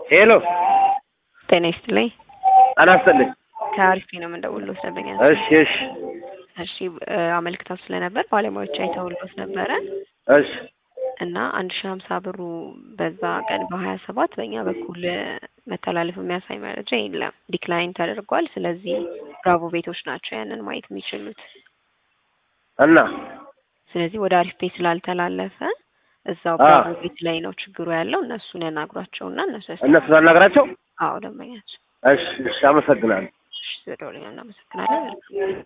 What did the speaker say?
ሄሎ ጤና ይስጥልኝ። አናስተልኝ። ከአሪፍ ነው የምንደውልሎት ደንበኛ እሺ እሺ እሺ እ አመልክታው ስለነበር ባለሙያዎች አይተውሎት ነበረ እሺ እና አንድ ሺህ ሀምሳ ብሩ በዛ ቀን በሀያ ሰባት በእኛ በኩል እ መተላለፍ የሚያሳይ መረጃ የለም፣ ዲክላይን ተደርጓል። ስለዚህ ብራቮ ቤቶች ናቸው ያንን ማየት የሚችሉት። እና ስለዚህ ወደ አሪፍ ቤት ስላልተላለፈ እዛው አ ብራቮ ቤት ላይ ነው ችግሩ ያለው። እነሱን ያናግሯቸውና እነሱ ያስ እነሱ ታናግራቸው። አዎ ደንበኛቸው። እሺ እሺ አመሰግናለሁ። እሺ ስለደወሉልኝ እናመሰግናለን።